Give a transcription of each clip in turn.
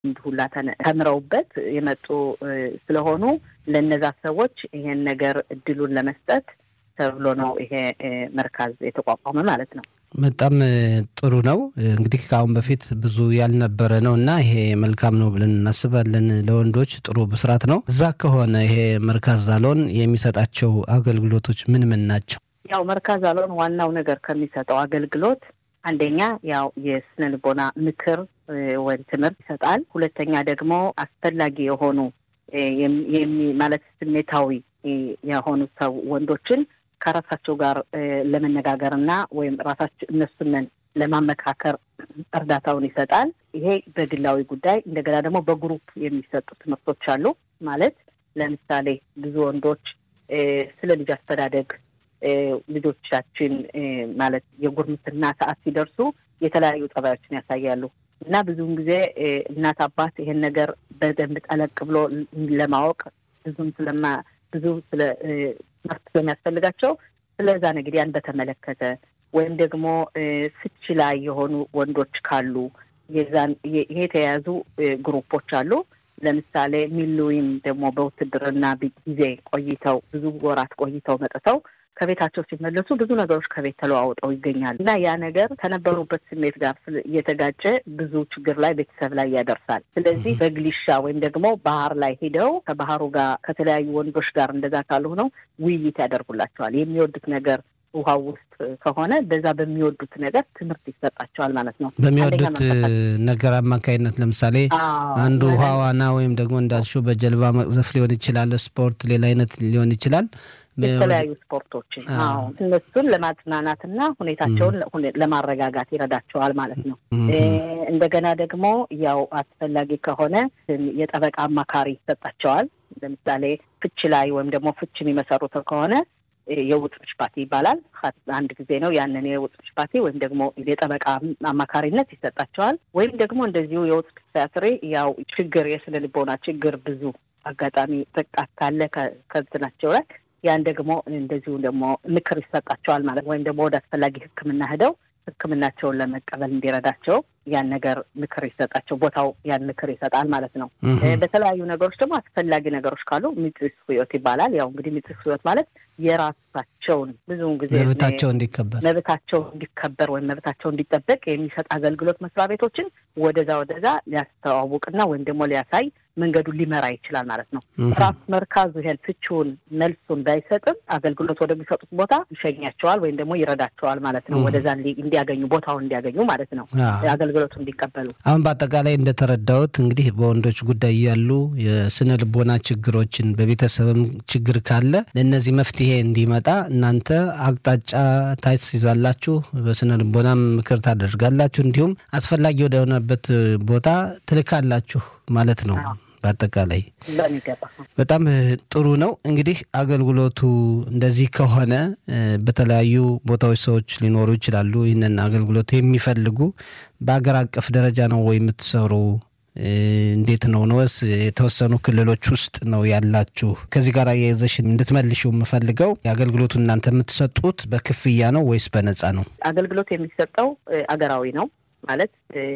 ሁላ ተምረውበት የመጡ ስለሆኑ ለእነዛ ሰዎች ይሄን ነገር እድሉን ለመስጠት ተብሎ ነው ይሄ መርካዝ የተቋቋመ ማለት ነው። በጣም ጥሩ ነው። እንግዲህ ከአሁን በፊት ብዙ ያልነበረ ነው እና ይሄ መልካም ነው ብለን እናስባለን። ለወንዶች ጥሩ ብስራት ነው። እዛ ከሆነ ይሄ መርካዝ አሎን የሚሰጣቸው አገልግሎቶች ምን ምን ናቸው? ያው መርካዝ አሎን ዋናው ነገር ከሚሰጠው አገልግሎት አንደኛ ያው የስነ ልቦና ምክር ወይም ትምህርት ይሰጣል። ሁለተኛ ደግሞ አስፈላጊ የሆኑ ማለት ስሜታዊ የሆኑ ሰው ወንዶችን ከራሳቸው ጋር ለመነጋገር እና ወይም ራሳቸው እነሱንን ለማመካከር እርዳታውን ይሰጣል። ይሄ በግላዊ ጉዳይ። እንደገና ደግሞ በግሩፕ የሚሰጡ ትምህርቶች አሉ። ማለት ለምሳሌ ብዙ ወንዶች ስለ ልጅ አስተዳደግ ልጆቻችን ማለት የጉርምስና ሰዓት ሲደርሱ የተለያዩ ጠባዮችን ያሳያሉ እና ብዙውን ጊዜ እናት አባት ይሄን ነገር በደንብ ጠለቅ ብሎ ለማወቅ ብዙም ስለማ ብዙ ስለ ትምህርት ስለሚያስፈልጋቸው ስለዛ እንግዲህ ያን በተመለከተ ወይም ደግሞ ፍች ላይ የሆኑ ወንዶች ካሉ የዛን ይሄ የተያያዙ ግሩፖች አሉ። ለምሳሌ ሚሉይም ደግሞ በውትድርና ጊዜ ቆይተው ብዙ ወራት ቆይተው መጥተው ከቤታቸው ሲመለሱ ብዙ ነገሮች ከቤት ተለዋውጠው ይገኛሉ እና ያ ነገር ከነበሩበት ስሜት ጋር እየተጋጨ ብዙ ችግር ላይ ቤተሰብ ላይ ያደርሳል። ስለዚህ በግሊሻ ወይም ደግሞ ባህር ላይ ሄደው ከባህሩ ጋር ከተለያዩ ወንዶች ጋር እንደዛ ካልሆነው ውይይት ያደርጉላቸዋል። የሚወዱት ነገር ውሃው ውስጥ ከሆነ በዛ በሚወዱት ነገር ትምህርት ይሰጣቸዋል ማለት ነው። በሚወዱት ነገር አማካኝነት ለምሳሌ አንዱ ውሃ ዋና ወይም ደግሞ እንዳልሽው በጀልባ መቅዘፍ ሊሆን ይችላል። ስፖርት፣ ሌላ አይነት ሊሆን ይችላል። የተለያዩ ስፖርቶችን አዎ እነሱን ለማጽናናትና ሁኔታቸውን ለማረጋጋት ይረዳቸዋል ማለት ነው። እንደገና ደግሞ ያው አስፈላጊ ከሆነ የጠበቃ አማካሪ ይሰጣቸዋል። ለምሳሌ ፍች ላይ ወይም ደግሞ ፍች የሚመሰሩት ከሆነ የውጥ ምሽፓቲ ይባላል። አንድ ጊዜ ነው ያንን የውጥ ምሽፓቲ ወይም ደግሞ የጠበቃ አማካሪነት ይሰጣቸዋል። ወይም ደግሞ እንደዚሁ የውጥ ፒሲያትሪ ያው ችግር የስነ ልቦና ችግር ብዙ አጋጣሚ ጥቃት ካለ ከብትናቸው ላይ ያን ደግሞ እንደዚሁ ደግሞ ምክር ይሰጣቸዋል ማለት ወይም ደግሞ ወደ አስፈላጊ ሕክምና ሄደው ሕክምናቸውን ለመቀበል እንዲረዳቸው ያን ነገር ምክር ይሰጣቸው ቦታው ያን ምክር ይሰጣል ማለት ነው። በተለያዩ ነገሮች ደግሞ አስፈላጊ ነገሮች ካሉ ሚጥስ ህይወት ይባላል። ያው እንግዲህ ሚጥስ ህይወት ማለት የራሳቸውን ብዙውን ጊዜ መብታቸው እንዲከበር መብታቸው እንዲከበር ወይም መብታቸው እንዲጠበቅ የሚሰጥ አገልግሎት መስሪያ ቤቶችን ወደዛ ወደዛ ሊያስተዋውቅና ወይም ደግሞ ሊያሳይ መንገዱን ሊመራ ይችላል ማለት ነው። ራሱ መርካዙ ይሄን ፍቺውን መልሱን ባይሰጥም አገልግሎት ወደሚሰጡት ቦታ ይሸኛቸዋል ወይም ደግሞ ይረዳቸዋል ማለት ነው። ወደዛ እንዲያገኙ ቦታውን እንዲያገኙ ማለት ነው አገልግሎቱ እንዲቀበሉ። አሁን በአጠቃላይ እንደተረዳሁት እንግዲህ በወንዶች ጉዳይ ያሉ የስነ ልቦና ችግሮችን በቤተሰብም ችግር ካለ ለእነዚህ መፍትሄ እንዲመጣ እናንተ አቅጣጫ ታስይዛላችሁ፣ በስነ ልቦናም ምክር ታደርጋላችሁ፣ እንዲሁም አስፈላጊ ወደሆነበት ቦታ ትልካላችሁ ማለት ነው። በአጠቃላይ በጣም ጥሩ ነው። እንግዲህ አገልግሎቱ እንደዚህ ከሆነ በተለያዩ ቦታዎች ሰዎች ሊኖሩ ይችላሉ። ይህንን አገልግሎት የሚፈልጉ በሀገር አቀፍ ደረጃ ነው ወይ የምትሰሩ? እንዴት ነው ነውስ የተወሰኑ ክልሎች ውስጥ ነው ያላችሁ? ከዚህ ጋር የዘሽ እንድትመልሽው የምፈልገው የአገልግሎቱ እናንተ የምትሰጡት በክፍያ ነው ወይስ በነፃ ነው? አገልግሎት የሚሰጠው አገራዊ ነው ማለት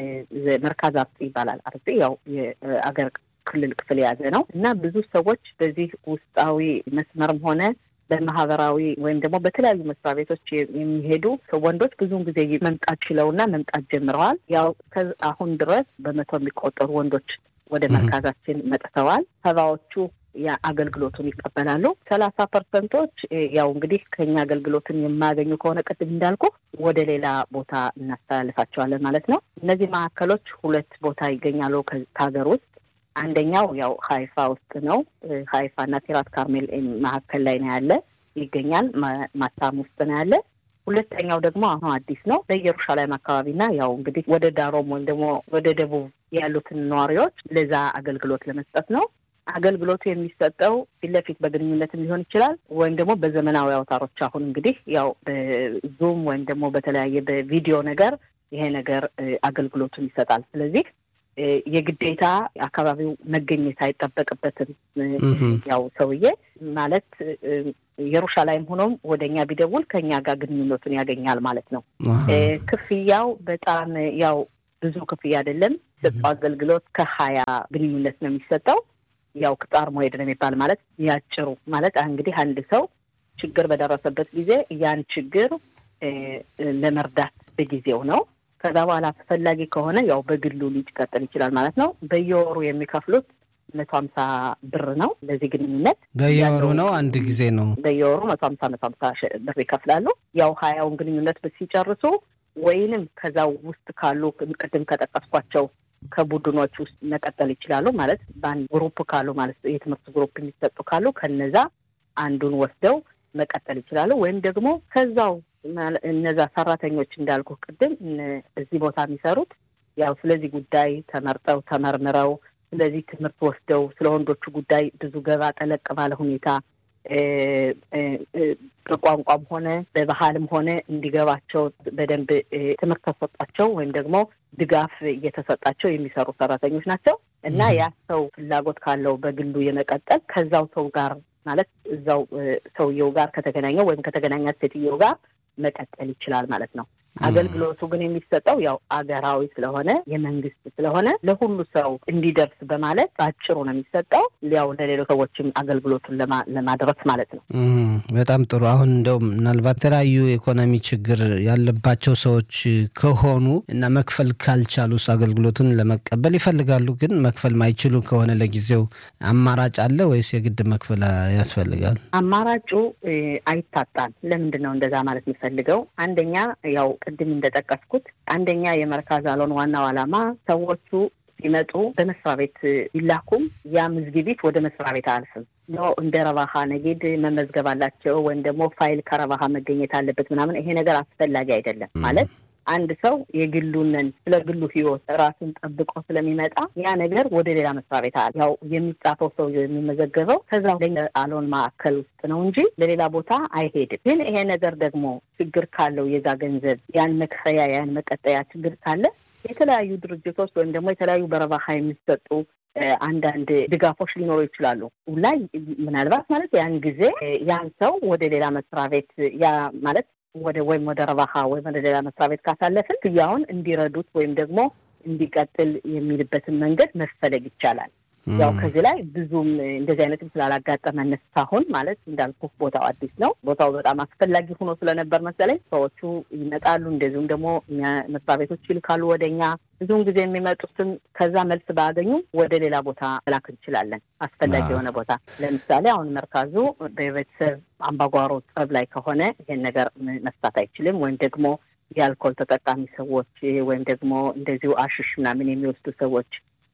መርካዝ አርጽ ይባላል። አርጽ ያው የአገር ክልል ክፍል የያዘ ነው እና ብዙ ሰዎች በዚህ ውስጣዊ መስመርም ሆነ በማህበራዊ ወይም ደግሞ በተለያዩ መስሪያ ቤቶች የሚሄዱ ወንዶች ብዙውን ጊዜ መምጣት ችለውና መምጣት ጀምረዋል። ያው አሁን ድረስ በመቶ የሚቆጠሩ ወንዶች ወደ መርካዛችን መጥተዋል። ሰባዎቹ አገልግሎቱን ይቀበላሉ። ሰላሳ ፐርሰንቶች ያው እንግዲህ ከኛ አገልግሎትን የማያገኙ ከሆነ ቅድም እንዳልኩ ወደ ሌላ ቦታ እናስተላልፋቸዋለን ማለት ነው። እነዚህ ማዕከሎች ሁለት ቦታ ይገኛሉ ከሀገር ውስጥ አንደኛው ያው ሀይፋ ውስጥ ነው። ሀይፋ እና ቲራት ካርሜል መካከል ላይ ነው ያለ ይገኛል። ማታም ውስጥ ነው ያለ። ሁለተኛው ደግሞ አሁን አዲስ ነው በኢየሩሳሌም አካባቢና ያው እንግዲህ ወደ ዳሮም ወይም ደግሞ ወደ ደቡብ ያሉትን ነዋሪዎች ለዛ አገልግሎት ለመስጠት ነው። አገልግሎቱ የሚሰጠው ፊት ለፊት በግንኙነትም ሊሆን ይችላል ወይም ደግሞ በዘመናዊ አውታሮች አሁን እንግዲህ ያው በዙም ወይም ደግሞ በተለያየ በቪዲዮ ነገር ይሄ ነገር አገልግሎቱን ይሰጣል። ስለዚህ የግዴታ አካባቢው መገኘት አይጠበቅበትም። ያው ሰውዬ ማለት ኢየሩሳሌም ሆኖም ወደ እኛ ቢደውል ከእኛ ጋር ግንኙነቱን ያገኛል ማለት ነው። ክፍያው በጣም ያው ብዙ ክፍያ አይደለም። የሚሰጠው አገልግሎት ከሀያ ግንኙነት ነው የሚሰጠው። ያው ቅጣር መሄድ ነው የሚባል ማለት ያጭሩ ማለት እንግዲህ አንድ ሰው ችግር በደረሰበት ጊዜ ያን ችግር ለመርዳት በጊዜው ነው። ከዛ በኋላ አስፈላጊ ከሆነ ያው በግሉ ሊቀጥል ይችላል ማለት ነው። በየወሩ የሚከፍሉት መቶ ሀምሳ ብር ነው ለዚህ ግንኙነት በየወሩ ነው። አንድ ጊዜ ነው በየወሩ መቶ ሀምሳ መቶ ሀምሳ ብር ይከፍላሉ። ያው ሀያውን ግንኙነት ሲጨርሱ ወይንም ከዛ ውስጥ ካሉ ቅድም ከጠቀስኳቸው ከቡድኖች ውስጥ መቀጠል ይችላሉ ማለት በአንድ ግሩፕ ካሉ ማለት የትምህርት ግሩፕ የሚሰጡ ካሉ ከነዛ አንዱን ወስደው መቀጠል ይችላሉ። ወይም ደግሞ ከዛው እነዛ ሰራተኞች እንዳልኩ ቅድም እዚህ ቦታ የሚሰሩት ያው ስለዚህ ጉዳይ ተመርጠው ተመርምረው ስለዚህ ትምህርት ወስደው ስለ ወንዶቹ ጉዳይ ብዙ ገባ ጠለቅ ባለ ሁኔታ በቋንቋም ሆነ በባህልም ሆነ እንዲገባቸው በደንብ ትምህርት ተሰጣቸው ወይም ደግሞ ድጋፍ እየተሰጣቸው የሚሰሩ ሰራተኞች ናቸው እና ያ ሰው ፍላጎት ካለው በግሉ የመቀጠል ከዛው ሰው ጋር ማለት እዛው ሰውየው ጋር ከተገናኘው ወይም ከተገናኛት ሴትየው ጋር መቀጠል ይችላል ማለት ነው። አገልግሎቱ ግን የሚሰጠው ያው አገራዊ ስለሆነ የመንግስት ስለሆነ ለሁሉ ሰው እንዲደርስ በማለት በአጭሩ ነው የሚሰጠው። ያው ለሌሎች ሰዎችም አገልግሎቱን ለማድረስ ማለት ነው። በጣም ጥሩ። አሁን እንደው ምናልባት የተለያዩ የኢኮኖሚ ችግር ያለባቸው ሰዎች ከሆኑ እና መክፈል ካልቻሉስ አገልግሎቱን ለመቀበል ይፈልጋሉ፣ ግን መክፈል ማይችሉ ከሆነ ለጊዜው አማራጭ አለ ወይስ የግድ መክፈል ያስፈልጋል? አማራጩ አይታጣም። ለምንድን ነው እንደዛ ማለት የሚፈልገው? አንደኛ ያው ቅድም እንደጠቀስኩት አንደኛ የመርካዝ አሎን ዋናው ዓላማ ሰዎቹ ሲመጡ በመስሪያ ቤት ቢላኩም ያ ምዝግቢት ወደ መስሪያ ቤት አያልፍም። እንደ ረባሃ ነጌድ መመዝገብ አላቸው ወይም ደግሞ ፋይል ከረባሃ መገኘት አለበት ምናምን፣ ይሄ ነገር አስፈላጊ አይደለም ማለት አንድ ሰው የግሉንን ስለ ግሉ ሕይወት ራሱን ጠብቆ ስለሚመጣ ያ ነገር ወደ ሌላ መስሪያ ቤት አለ። ያው የሚጻፈው ሰው የሚመዘገበው ከዛ አሎን ማዕከል ውስጥ ነው እንጂ ለሌላ ቦታ አይሄድም። ግን ይሄ ነገር ደግሞ ችግር ካለው የዛ ገንዘብ ያን መክፈያ ያን መቀጠያ ችግር ካለ የተለያዩ ድርጅቶች ወይም ደግሞ የተለያዩ በረባሃ የሚሰጡ አንዳንድ ድጋፎች ሊኖሩ ይችላሉ ላይ ምናልባት ማለት ያን ጊዜ ያን ሰው ወደ ሌላ መስሪያ ቤት ያ ማለት ወደ ወይም ወደ ረባሃ ወይም ወደ ሌላ መስሪያ ቤት ካሳለፍን ክያውን እንዲረዱት ወይም ደግሞ እንዲቀጥል የሚልበትን መንገድ መፈለግ ይቻላል። ያው ከዚህ ላይ ብዙም እንደዚህ አይነትም ስላላጋጠመን እስካሁን ማለት እንዳልኩ ቦታው አዲስ ነው። ቦታው በጣም አስፈላጊ ሆኖ ስለነበር መሰለኝ ሰዎቹ ይመጣሉ። እንደዚሁም ደግሞ መስሪያ ቤቶች ይልካሉ ወደ እኛ። ብዙውን ጊዜ የሚመጡትም ከዛ መልስ ባያገኙ ወደ ሌላ ቦታ መላክ እንችላለን። አስፈላጊ የሆነ ቦታ ለምሳሌ አሁን መርካዙ በቤተሰብ አምባጓሮ ጠብ ላይ ከሆነ ይሄን ነገር መፍታት አይችልም። ወይም ደግሞ የአልኮል ተጠቃሚ ሰዎች ወይም ደግሞ እንደዚሁ አሽሽ ምናምን የሚወስዱ ሰዎች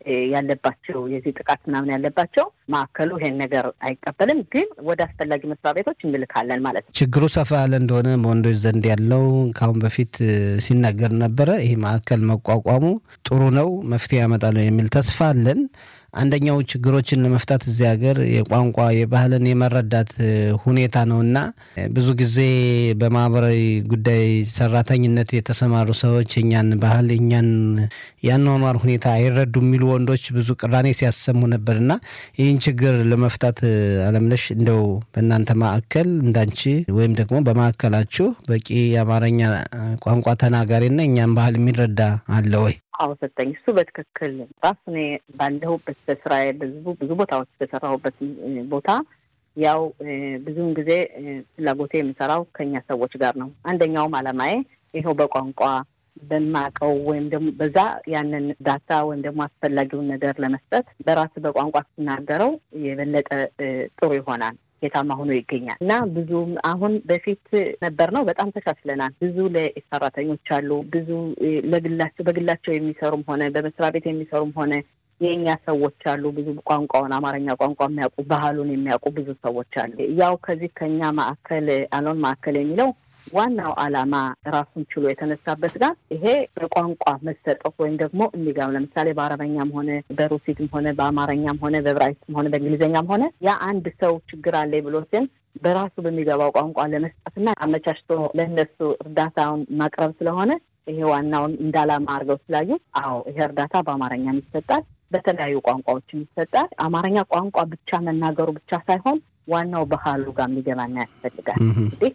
ያለባቸው የዚህ ጥቃት ምናምን ያለባቸው ማዕከሉ ይሄን ነገር አይቀበልም፣ ግን ወደ አስፈላጊ መስሪያ ቤቶች እንልካለን ማለት ነው። ችግሩ ሰፋ ያለ እንደሆነ በወንዶች ዘንድ ያለው ከአሁን በፊት ሲነገር ነበረ። ይህ ማዕከል መቋቋሙ ጥሩ ነው፣ መፍትሄ ያመጣል የሚል ተስፋ አለን። አንደኛው ችግሮችን ለመፍታት እዚህ ሀገር የቋንቋ የባህልን የመረዳት ሁኔታ ነው እና ብዙ ጊዜ በማህበራዊ ጉዳይ ሰራተኝነት የተሰማሩ ሰዎች እኛን ባህል እኛን ያኗኗር ሁኔታ አይረዱ የሚሉ ወንዶች ብዙ ቅራኔ ሲያሰሙ ነበር እና ይህን ችግር ለመፍታት አለምነሽ እንደው በእናንተ ማዕከል እንዳንቺ ወይም ደግሞ በማዕከላችሁ በቂ የአማርኛ ቋንቋ ተናጋሪና እኛን ባህል የሚረዳ አለ ወይ? አዎ ሰጠኝ። እሱ በትክክል ራሱ እኔ ባለሁበት በስራዬ ብዙ ብዙ ቦታዎች በሰራሁበት ቦታ ያው ብዙውን ጊዜ ፍላጎቴ የምሰራው ከኛ ሰዎች ጋር ነው። አንደኛውም አላማዬ ይኸው በቋንቋ በማቀው ወይም ደግሞ በዛ ያንን ዳታ ወይም ደግሞ አስፈላጊውን ነገር ለመስጠት በራስ በቋንቋ ስናገረው የበለጠ ጥሩ ይሆናል ውጤታማ ሆኖ ይገኛል እና ብዙም አሁን በፊት ነበር ነው በጣም ተሻሽለናል። ብዙ ለሰራተኞች አሉ። ብዙ ለግላቸው በግላቸው የሚሰሩም ሆነ በመስሪያ ቤት የሚሰሩም ሆነ የእኛ ሰዎች አሉ። ብዙ ቋንቋውን አማርኛ ቋንቋ የሚያውቁ ባህሉን የሚያውቁ ብዙ ሰዎች አሉ። ያው ከዚህ ከኛ ማዕከል አሎን ማዕከል የሚለው ዋናው ዓላማ ራሱን ችሎ የተነሳበት ጋር ይሄ በቋንቋ መሰጠት ወይም ደግሞ እንዲጋም ለምሳሌ በአረበኛም ሆነ በሩሲትም ሆነ በአማርኛም ሆነ በብራይትም ሆነ በእንግሊዝኛም ሆነ ያ አንድ ሰው ችግር አለ ብሎ ሲል በራሱ በሚገባው ቋንቋ ለመስጠትና አመቻችቶ ለእነሱ እርዳታውን ማቅረብ ስለሆነ ይሄ ዋናውን እንደ ዓላማ አድርገው ስላዩ፣ አዎ ይሄ እርዳታ በአማርኛም ይሰጣል፣ በተለያዩ ቋንቋዎችም ይሰጣል። አማርኛ ቋንቋ ብቻ መናገሩ ብቻ ሳይሆን ዋናው ባህሉ ጋር የሚገባና ያስፈልጋል እንግዲህ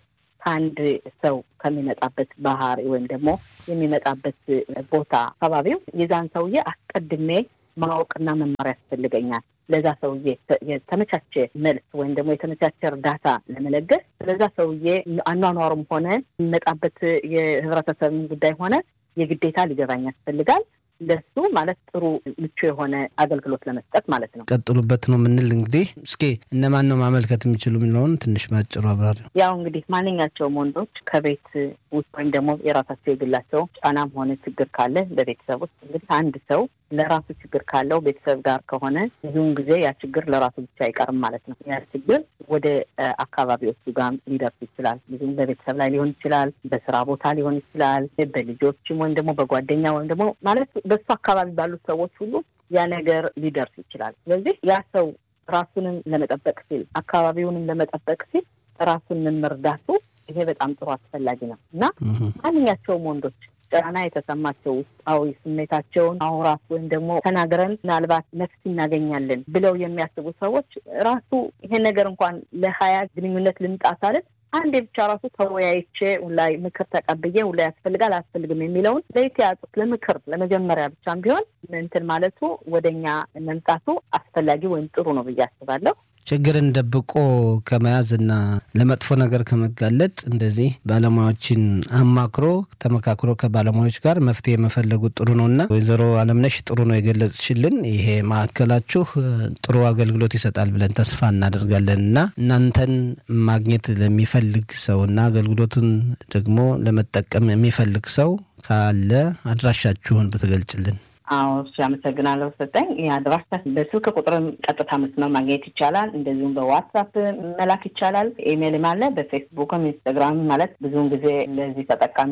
ከአንድ ሰው ከሚመጣበት ባህሪ ወይም ደግሞ የሚመጣበት ቦታ አካባቢው የዛን ሰውዬ አስቀድሜ ማወቅና መማር ያስፈልገኛል። ለዛ ሰውዬ የተመቻቸ መልስ ወይም ደግሞ የተመቻቸ እርዳታ ለመለገስ ስለዛ ሰውዬ አኗኗሩም ሆነ የሚመጣበት የህብረተሰብን ጉዳይ ሆነ የግዴታ ሊገባኝ ያስፈልጋል። ለሱ ማለት ጥሩ ምቹ የሆነ አገልግሎት ለመስጠት ማለት ነው። ቀጥሉበት ነው የምንል እንግዲህ እስኪ እነማን ነው ማመልከት የሚችሉ የሚለውን ትንሽ ባጭሩ አብራሪ። ያው እንግዲህ ማንኛቸውም ወንዶች ከቤት ውስጥ ወይም ደግሞ የራሳቸው የግላቸው ጫናም ሆነ ችግር ካለ በቤተሰብ ውስጥ እንግዲህ አንድ ሰው ለራሱ ችግር ካለው ቤተሰብ ጋር ከሆነ ብዙውን ጊዜ ያ ችግር ለራሱ ብቻ አይቀርም ማለት ነው። ያ ችግር ወደ አካባቢዎቹ ጋር ሊደርስ ይችላል። ብዙም በቤተሰብ ላይ ሊሆን ይችላል፣ በስራ ቦታ ሊሆን ይችላል፣ በልጆችም ወይም ደግሞ በጓደኛ ወይም ደግሞ ማለት በሱ አካባቢ ባሉት ሰዎች ሁሉ ያ ነገር ሊደርስ ይችላል። ስለዚህ ያ ሰው ራሱንም ለመጠበቅ ሲል አካባቢውንም ለመጠበቅ ሲል ራሱን መርዳቱ ይሄ በጣም ጥሩ አስፈላጊ ነው እና ማንኛቸውም ወንዶች ጫና የተሰማቸው ውስጣዊ ስሜታቸውን አውራት ወይም ደግሞ ተናግረን ምናልባት መፍትሄ እናገኛለን ብለው የሚያስቡ ሰዎች ራሱ ይሄን ነገር እንኳን ለሀያ ግንኙነት ልምጣ ሳልን አንዴ ብቻ ራሱ ተወያይቼ ላይ ምክር ተቀብዬ ላይ ያስፈልጋል አያስፈልግም የሚለውን ለይተያጡት ለምክር ለመጀመሪያ ብቻም ቢሆን እንትን ማለቱ ወደኛ መምጣቱ አስፈላጊ ወይም ጥሩ ነው ብዬ አስባለሁ። ችግርን ደብቆ ከመያዝ እና ለመጥፎ ነገር ከመጋለጥ እንደዚህ ባለሙያዎችን አማክሮ ተመካክሮ ከባለሙያዎች ጋር መፍትሄ መፈለጉ ጥሩ ነው እና ወይዘሮ አለምነሽ ጥሩ ነው የገለጽሽልን። ይሄ ማዕከላችሁ ጥሩ አገልግሎት ይሰጣል ብለን ተስፋ እናደርጋለን እና እናንተን ማግኘት ለሚፈልግ ሰው እና አገልግሎቱን ደግሞ ለመጠቀም የሚፈልግ ሰው ካለ አድራሻችሁን ብትገልጭልን። አዎ እሺ፣ አመሰግናለሁ ሰጠኝ። የአድራሻ በስልክ ቁጥርም ቀጥታ መስመር ማግኘት ይቻላል። እንደዚሁም በዋትሳፕ መላክ ይቻላል። ኢሜይልም አለ። በፌስቡክም ኢንስታግራም ማለት ብዙውን ጊዜ ለዚህ ተጠቃሚ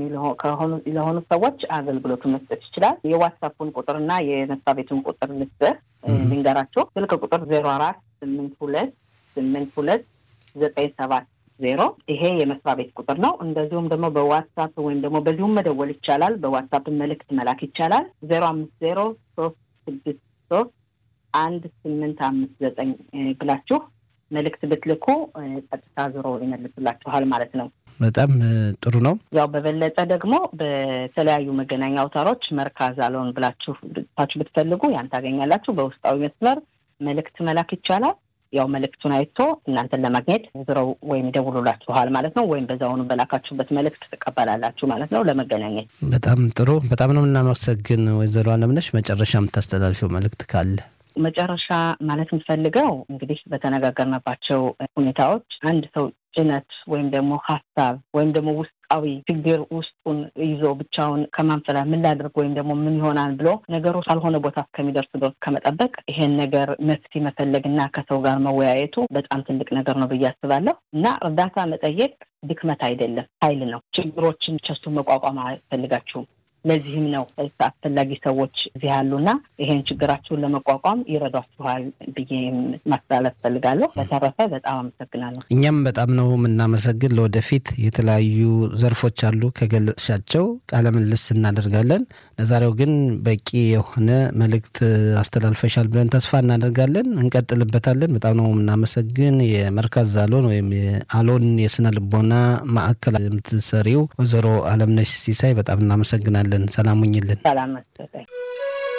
ለሆኑ ሰዎች አገልግሎቱን መስጠት ይችላል። የዋትሳፑን ቁጥርና የመስሪያ ቤቱን ቁጥር ልስጥህ ልንገራቸው። ስልክ ቁጥር ዜሮ አራት ስምንት ሁለት ስምንት ሁለት ዘጠኝ ሰባት ዜሮ ይሄ የመስሪያ ቤት ቁጥር ነው። እንደዚሁም ደግሞ በዋትሳፕ ወይም ደግሞ በዚሁም መደወል ይቻላል። በዋትሳፕ መልእክት መላክ ይቻላል። ዜሮ አምስት ዜሮ ሶስት ስድስት ሶስት አንድ ስምንት አምስት ዘጠኝ ብላችሁ መልእክት ብትልኩ ቀጥታ ዞሮ ይመልሱላችኋል ማለት ነው። በጣም ጥሩ ነው። ያው በበለጠ ደግሞ በተለያዩ መገናኛ አውታሮች መርካዝ አለውን ብላችሁ ታችሁ ብትፈልጉ ያን ታገኛላችሁ። በውስጣዊ መስመር መልእክት መላክ ይቻላል። ያው መልእክቱን አይቶ እናንተን ለማግኘት ዝረው ወይም ይደውሉላችኋል ማለት ነው። ወይም በዛውኑ በላካችሁበት መልእክት ትቀበላላችሁ ማለት ነው ለመገናኘት። በጣም ጥሩ። በጣም ነው የምናመሰግን ወይዘሮ አለምነሽ። መጨረሻ የምታስተላልፊው መልእክት ካለ? መጨረሻ ማለት የምፈልገው እንግዲህ በተነጋገርንባቸው ሁኔታዎች አንድ ሰው ጭነት ወይም ደግሞ ሀሳብ ወይም ደግሞ ውስጣዊ ችግር ውስጡን ይዞ ብቻውን ከማንፈላ ምን ላድርግ ወይም ደግሞ ምን ይሆናል ብሎ ነገሩ ካልሆነ ቦታ እስከሚደርስ ድረስ ከመጠበቅ ይሄን ነገር መፍትሄ መፈለግ እና ከሰው ጋር መወያየቱ በጣም ትልቅ ነገር ነው ብዬ አስባለሁ እና እርዳታ መጠየቅ ድክመት አይደለም፣ ኃይል ነው። ችግሮችን ቸሱ መቋቋም አይፈልጋችሁም። ለዚህም ነው አስፈላጊ ሰዎች እዚህ ያሉና ይሄን ችግራችሁን ለመቋቋም ይረዷችኋል ብዬ ማስተላለፍ ፈልጋለሁ። በተረፈ በጣም አመሰግናለሁ። እኛም በጣም ነው የምናመሰግን። ለወደፊት የተለያዩ ዘርፎች አሉ ከገለጽሻቸው ቃለ ምልልስ እናደርጋለን። ለዛሬው ግን በቂ የሆነ መልእክት አስተላልፈሻል ብለን ተስፋ እናደርጋለን። እንቀጥልበታለን። በጣም ነው የምናመሰግን። የመርካዝ አሎን ወይም የአሎን የስነ ልቦና ማዕከል የምትሰሪው ወይዘሮ አለምነሽ ሲሳይ በጣም እናመሰግናለን። ሰላም ሁኝልን። ሰላም መሰለኝ።